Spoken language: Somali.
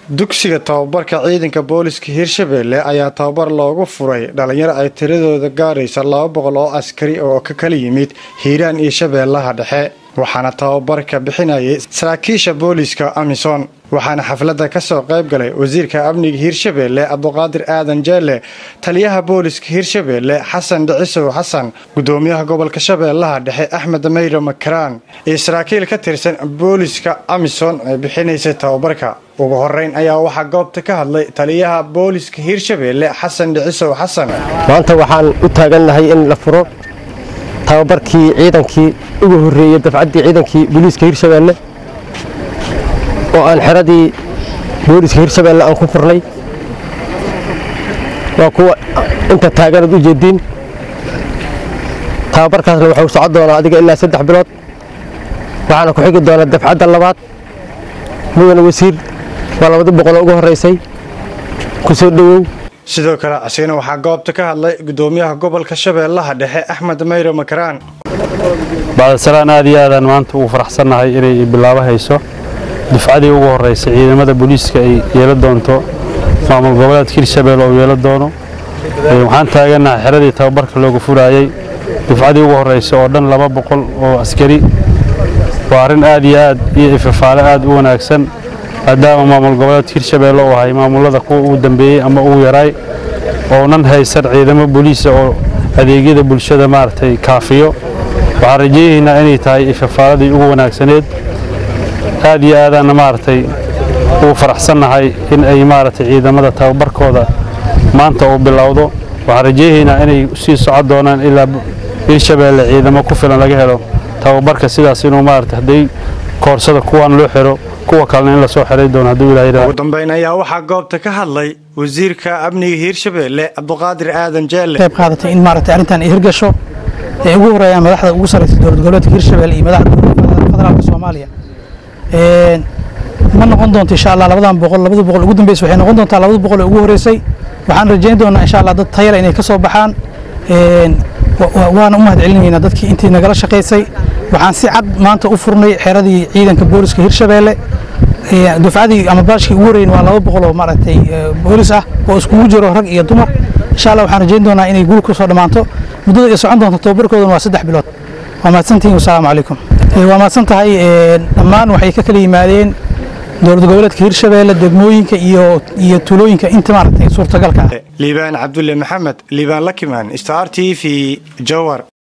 dugsiga tababarka ciidanka booliska hirshabelle ayaa tababar loogu furay dhalinyaro ay tiradooda gaaraysa laba boqol oo askari oo ka kala yimid hiiraan iyo shabeellaha dhexe waxaana tababarka bixinayay saraakiisha booliska amisom waxaana xafladda ka soo qayb galay wasiirka amniga hirshabelle abduqaadir aadan jeelle taliyaha booliska hirshabelle xasan dhicisow xasan gudoomiyaha gobolka shabeellaha dhexe axmed mayro makaraan iyo saraakiil ka tirsan booliska amisom ee bixinaysay tababarka ugu horeyn ayaa waxaa goobta ka hadlay taliyaha booliska hirshabelle xasan dhicisow xasan maanta waxaan u taagannahay in la furo tababarkii ciidankii ugu horreeyey dafcaddii ciidankii booliiska hirshabelle oo aan xeradii booliiska hirshabelle aan ku furnay waa kuwa inta taaganaad u jeediin tababarkaasna waxuu socon doonaa adiga ilaa saddex bilood waxaana ku xigi doonaa dafcadda labaad mudane wasiir waa labadi boqoloo ugu horraysay ku soo dhowow sidoo kale asigana waxaa goobta ka hadlay gudoomiyaha gobolka shabeellaha dhexe axmed mayro makaraan bacdasalaan aad iyo aadaan maanta ugu faraxsannahay inay bilaabo hayso dufcadii ugu horraysay ciidamada booliiska ay yeelan doonto maamul goboleedka hirshabelle oo yeelan doono waxaan taagannahay xeradii tababarka looga furaayey dufcadii ugu horraysa oo dhan laba boqol oo askari waa arrin aad iyo aad iyo ifafaale aad u wanaagsan maadaama maamul goboleedka hirshabelle uu ahay maamullada kuwa ugu dambeeyey ama ugu yaraay oonan haysan ciidamo booliisa oo adeegyada bulshada maaragtay kaafiyo waxaan rajaynaynaa inay tahay ifafaaladii ugu wanaagsaneed aad iyo aadaanna maaragtay ugu faraxsannahay in ay maaragtay ciidamada tababarkooda maanta uu bilowdo waxaan rajaynaynaa inay sii socon doonaan ilaa hirshabelle ciidamo ku filan laga helo tababarka sidaas inuu maaragtay hadday koorsada kuwaan loo xiro kuwa kalena in lasoo xiray doono hadduu ilaahay ugu dambeyn ayaa waxaa goobta ka hadlay wasiirka amniga hiirshabelle cabduqaadir aadan jeelle qayb qaadatay in maaragtay arrintan ay hirgasho ee ugu horeeyaan madaxda ugu sarreysa dowlad goboleedka hiirshabelle iyo madaxda federaalka soomaaliya ma noqon doonto insha allah labadan boqol labada boqol ugu dambeysa waxay noqon doontaa labada boqol ee ugu horeysay waxaan rajayn doonaa insha allah dad tayara inay ka soo baxaan waana u mahad celinaynaa dadkii intii nagala shaqaysay waxaan si cad maanta u furnay xeradii ciidanka booliska hirshabelle dufcadii ama baashkii ugu horeyn waa laba boqol oo maaragtay boolis ah oo iskugu jiro rag iyo dumar insha allah waxaan rajayn doonaa inay guul ku soo dhammaanto muddada ay socon doonto tababarkoodana waa saddex bilood waa mahadsantihin wasalaamu calaykum waa mahadsan tahay dhammaan waxay ka kala yimaadeen dowlad goboleedka hirshabelle degmooyinka iyo iyo tulooyinka inta maaragtay suurtagalka ah liibaan cabdulle maxamed liibaan lakimaan star t v jowar